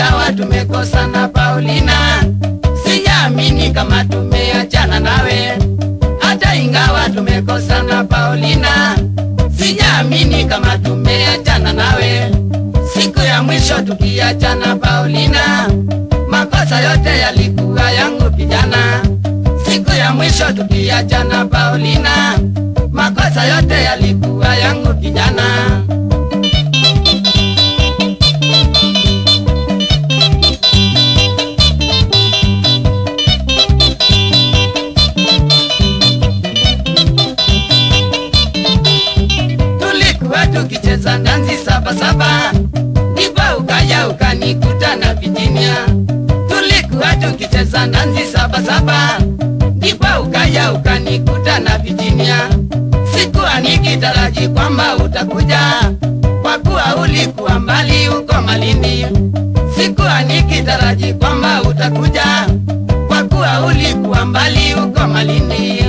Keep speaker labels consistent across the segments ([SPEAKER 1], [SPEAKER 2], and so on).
[SPEAKER 1] ingawa tumekosana Paulina, sijaamini kama tumeachana nawe. Hata ingawa tumekosana Paulina, sijaamini kama tumeachana nawe. Siku ya mwisho tukiachana Paulina, makosa yote yalikuwa yangu kijana. Siku ya mwisho tukiachana Paulina, makosa yote yalikuwa yangu kijana. tulikuwa tukicheza dansi saba saba, ndipo ukaja ukanikuta na Virginia. Tulikuwa tukicheza dansi saba saba, ndipo ukaja ukanikuta na Virginia. Sikuwa nikitaraji kwamba utakuja, kwa kuwa ulikuwa mbali huko Malindi. Sikuwa nikitaraji kwamba utakuja, kwa kuwa ulikuwa mbali huko Malindi.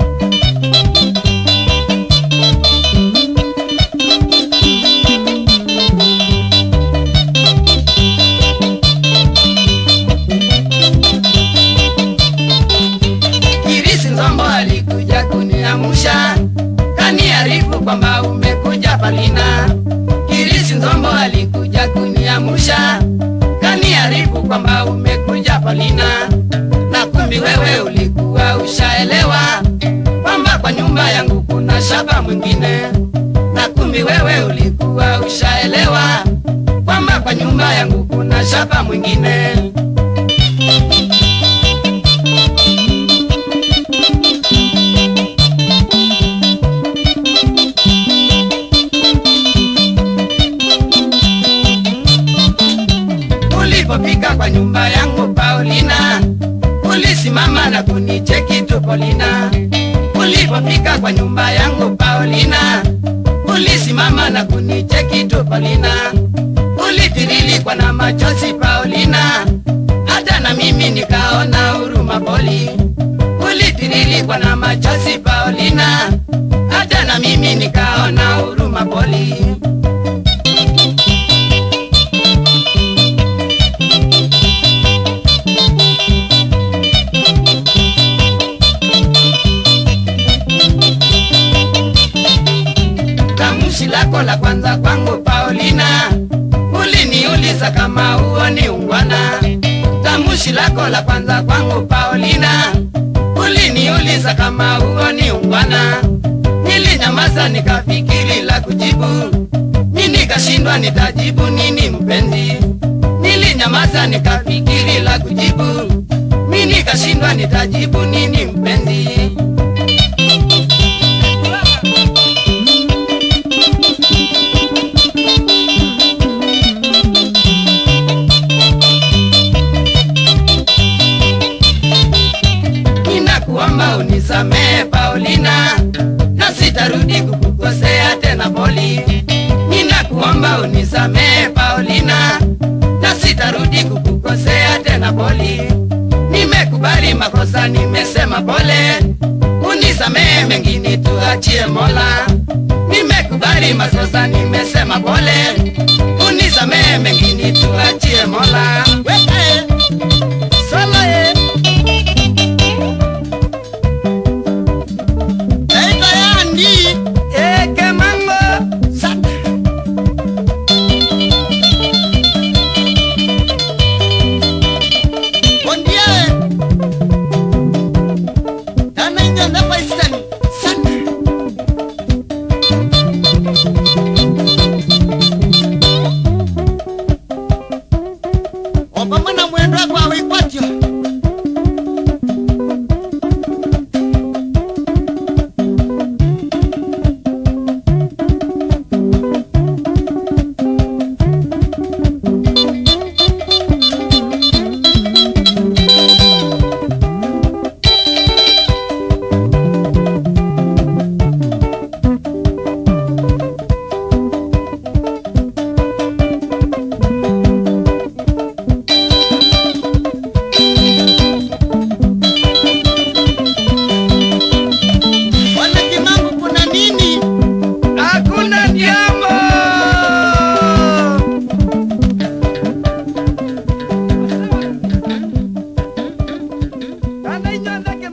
[SPEAKER 1] Kirisi Nzombo alikuja kuniamusha, kaniarifu kwamba umekuja Palina. Kirisi Nzombo alikuja kuniamusha, kaniarifu kwamba umekuja Palina. Na kumbi wewe ulikuwa ushaelewa kwamba kwa nyumba yangu kuna shaba mwingine. Na kumbi wewe ulikuwa ushaelewa kwamba kwa nyumba yangu kuna shaba mwingine. Ulipofika kwa nyumba yangu Paulina, ulisimama na kunicheki tu Paulina. Ulipofika kwa nyumba yangu Paulina, ulisimama na kunicheki tu Paulina. Ulitirilikwa na machozi Paulina, hata na mimi nikaona huruma Poli. Ulitirilikwa na machozi Paulina, hata na mimi nikaona huruma Poli. Tamshi lako la kwanza kwangu Paulina, uliniuliza kama huo ni ungwana. Tamshi lako la kwanza kwangu Paulina, uliniuliza kama huo ni ungwana. Nilinyamaza nikafikiri la kujibu, mi nikashindwa nitajibu nini mpenzi. Nilinyamaza nikafikiri la kujibu, mi nikashindwa nitajibu nini mpenzi. Ninakuomba unisamehe Paulina, na sitarudi kukukosea tena Poli. Ninakuomba unisamehe Paulina, na sitarudi kukukosea tena Poli. Nimekubali makosa, nimesema pole, unisamehe mengine tuachie Mola. Nimekubali makosa, nimesema pole, unisamehe mengine tuachie Mola. Weke, solo ye. Naitwa Yandi Eke Mango Sata. Bondia Tana inja ndapa isani Sata. Opama na mwendo wako awikwatyo kinywa ndege